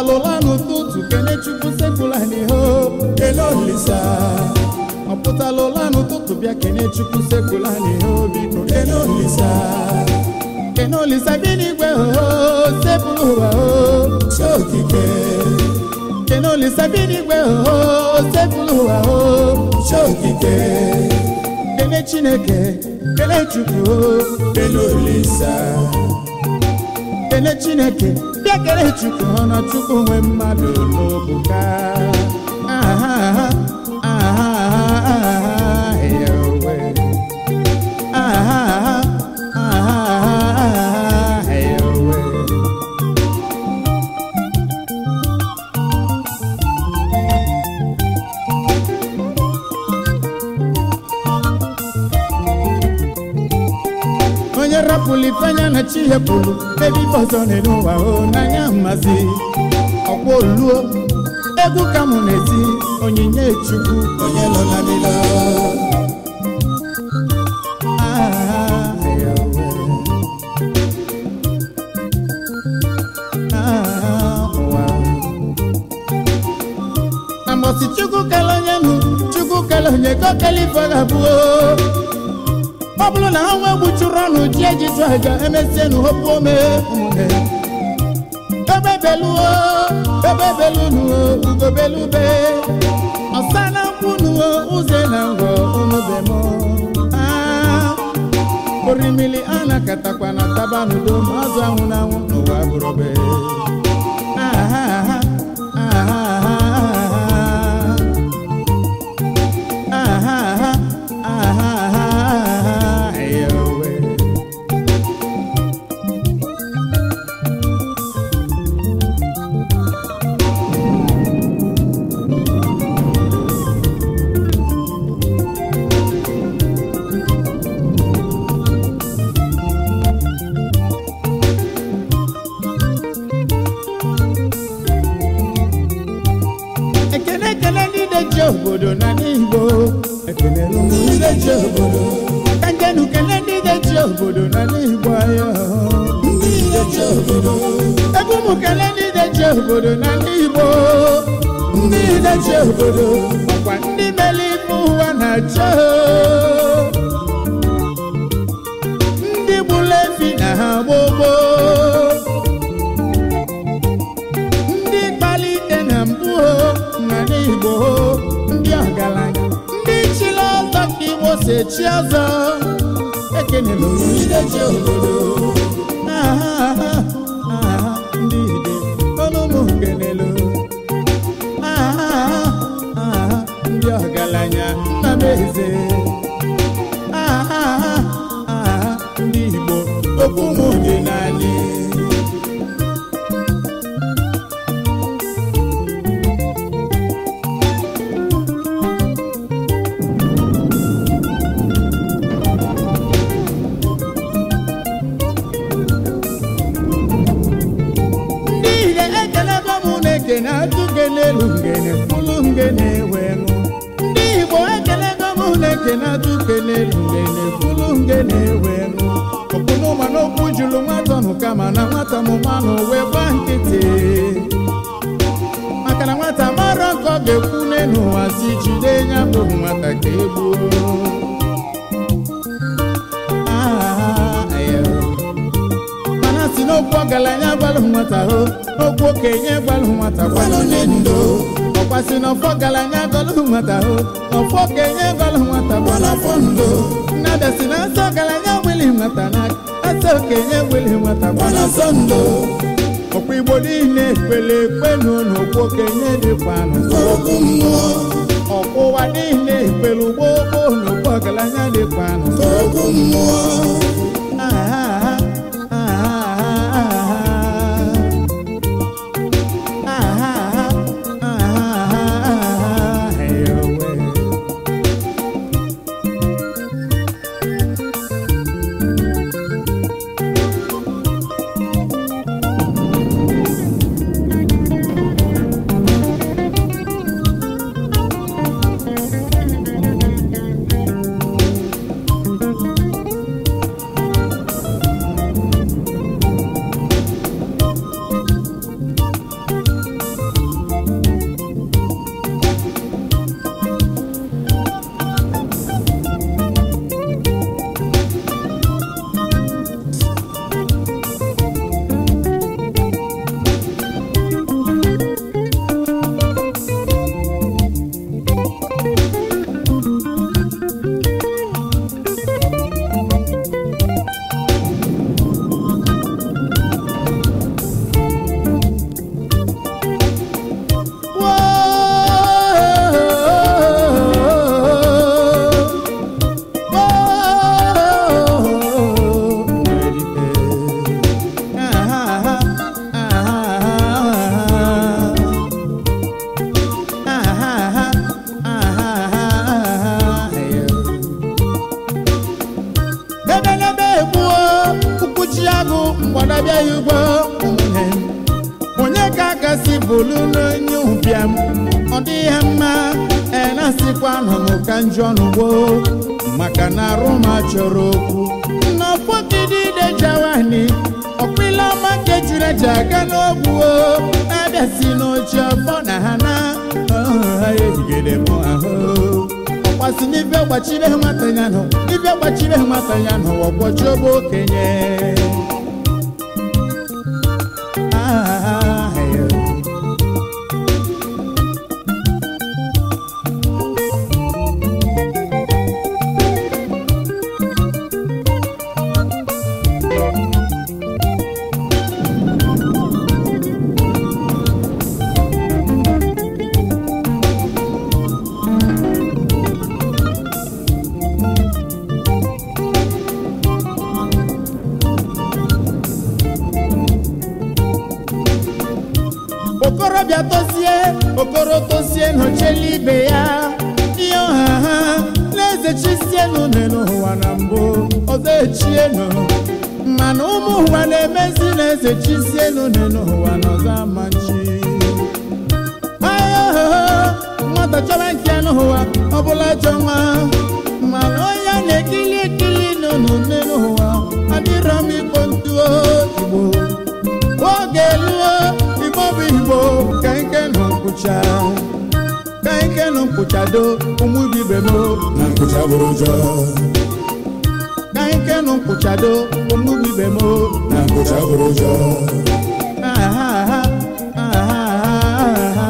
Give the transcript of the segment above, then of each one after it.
pụtala ụla n'ụtụtụ kene chukwu sekpụla n'ihe kele olisa ọ pụtala ụla n'ụtụtụ bịa kene chukwu sekpụla n'ihe biko kene olisa kene olisa bi n'igwe oho sekpụla ụwa o chi okike kene olisa bi n'igwe oho sekpụla ụwa o chi okike kene chineke kele chukwu o kele olisa kele chineke bịa kele chukwu ọ na chukwu nwe mmadụ n'obuka aha aha aha ya owe aha aha ya owe onye rapụrụ ifeanya na chi hepụrụ ebe ife ọzọ n'elu ụwa o n'anya mmazi ọkwa oluo egwu ka mụ na-eti onyinye chukwu onye nọ na lilo amosi chukwu kele onye nụ chukwu kele onye ka o kele ife ọ ga-abụo ọ bụrụ na ha nwe gbuchuru ọnụ ji ejiju aja emesienụ hopu ome ụmụnne ebe beluo ebe belunuo ugobelube ọsa na nkwunuo ụzọ na ngwọ unube m orimili a na-akatakwa na tabanudo ma azụ anwụ na anwụ n'ụwa bụrụbe aha aha aha aha aha aha eyowe ekele ekele ndị na-eji obodo na n'igbo ekele ụmụ ndị na-eji obodo ka njenu kele ndị na-eji obodo na n'igbo ayo ndị na-eji obodo ebe ụmụ kele ndị na-eji obodo na n'igbo ndị na-eji obodo ọkwa ndị mere ife ụwa na-achọ ndị gburu efi na ha gbogbo ndị kpalite na mbụ n'ala igbo ndị ọgaranya ndị chiri ọzọ ka igbo si echi ọzọ ekenela oyideji obodo aha aha aha ndị ide ọnụmụ kenelo aha aha aha ndị ọgaranya nna m eze aha aha aha ndị igbo okwu m dị n'anyị ndị ihe ekelego m na-ekene atụ n'elu ngene fụlụ ngene wee ṅụ ndị igbo ekelego m na-ekene atụ n'elu ngene fụlụ ngene wee ṅụ okpunu ma n'okwu juru nwata nụ kama na nwata mụmanụ wee gba nkịtị maka na nwata mara nke ọ ga-ekwu n'elu ụwa si jide ya bụ nwata ka egbuo Ah, ayo. mana si n'okwu ọgaranya gbalụ nwata ho okwu okenye gbalụ nwata gbalụ onye ndo ọkwa si n'ọfọ ọgaranya gbalụ nwata ho ọfọ okenye gbalụ nwata gbalụ afọ ndo nnada si na nsọ ọgaranya wili nwata na asa okenye wili nwata gbalụ afọ ndo ọkwa igbo niile ekpele ekpe n'ụlọ okwu okenye dịkwa n'okwu mmụọ ọkwa ụwa niile ekpele ugbo gboo n'okwu ọgaranya dịkwa n'okwu mmụọ ebelebe egbuo ụkwụchi agụ mgbadabịa ya ugbo ụmụnne m onye ka akasị bụlu n'onye ụbịam ọ dịghị ya mma enasịkwa nụnụ ka njọ n'ugbo maka na arụma chọrọ okwu nnọfọgidide jawani ọkpịla ọma nke jiri eji aga n'ogwu na-abịa si n'oche ọfọ na ha na ha ehigide m ahụ ọkwasị n'ibe gbachire nwata ya nọ ibe gbachire nwata ya nọ ọgbọchi ogbe okenye Ah, yeah. okorobịa tozie okoro tozie n'ochela ibe ya ihe ọha ha na-eze chisienu n'ụwa na mbụ ọzọ echienu mana ụmụ ụwa na-emezi na-eze chisienu n'ụwa na ọzọ amachi nwata chọba nke n'ụwa ọbụla chọ nwa mana onye na-ekili ekili n'ụnụ n'ụwa adịrọ m ikpo ntuo igbo oge luo igbo bụ igbo ka nke nọ nkwụcha ka nke nọ nkwụchado ụmụ ibe m na nkụcha bụrụ ụjọ ka nke nọ nkwụchado ụmụ ibe m na nkụcha bụrụ ụjọ ahaha ahaha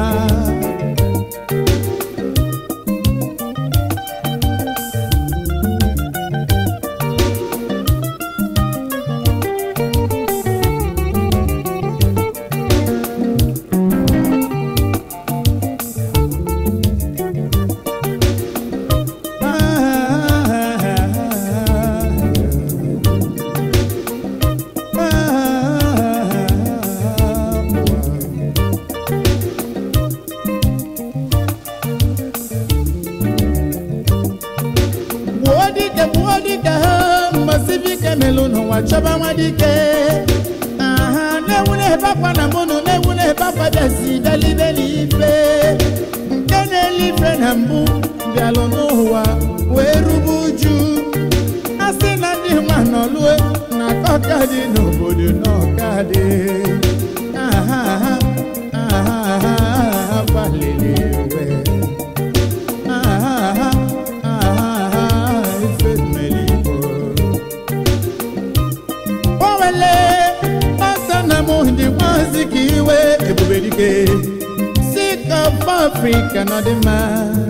gbuo dike gbuo dike ha mgbasibike melụ n'ụwa chọba nwa dike aha na-ewu na-ebe akwa na mbụnụ na-ewu na-ebe akwa bịazi dalibeli ife nke na-ele ife na mbụ bịalụ n'ụwa wee rube uju a sị na ndị nwa nọlue na ọka dị n'obodo n'ọka dị aha aha aha aha gbalịrị iwe aha aha ife mmeri igbo owele ọsọ na mụ dị nwazi ka iwe ebube dike sik of africa nọ dị mma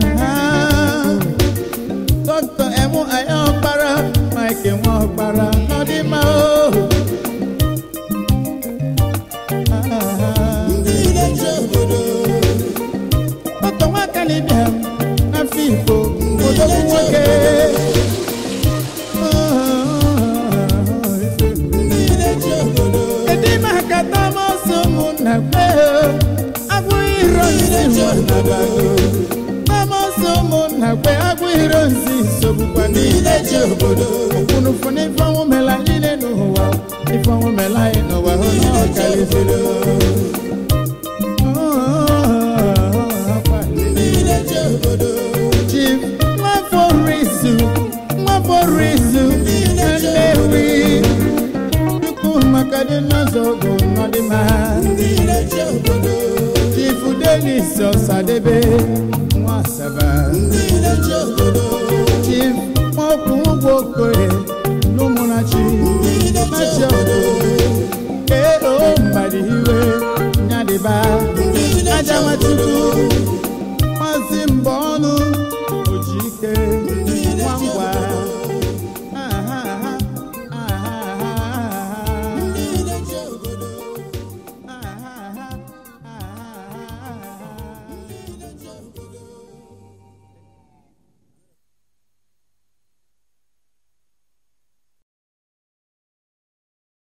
dọkịta emu anya ọkpara mike nwa ọkpara nọ dị mma o ndị na-eche obodo ọtọ nwaka na ịbịa n'afọ igbo odogwu nwoke ndị na-eche obodo kedu ime aka tamasị ụmụnna kpe agwụ iro nsi nwannabago tamasị ụmụnna kpe agwụ iro nsi sogbukwa niile ji obodo okwunufu n'ife ọnwụ mela niile n'ụwa ife ọnwụ mela anyị n'ụwa hụ na ọ karịziri ndị na-eche obodo Chief Nwafọrizu Nwafọrizu Nnewi Chukwu maka dị n'ụzọ ogo n'ọdịmma ndị na-eche obodo Chief Denis Ọsadebe Nwasaba ndị na-eche obodo Chief Nwokwu Ugwu Okoye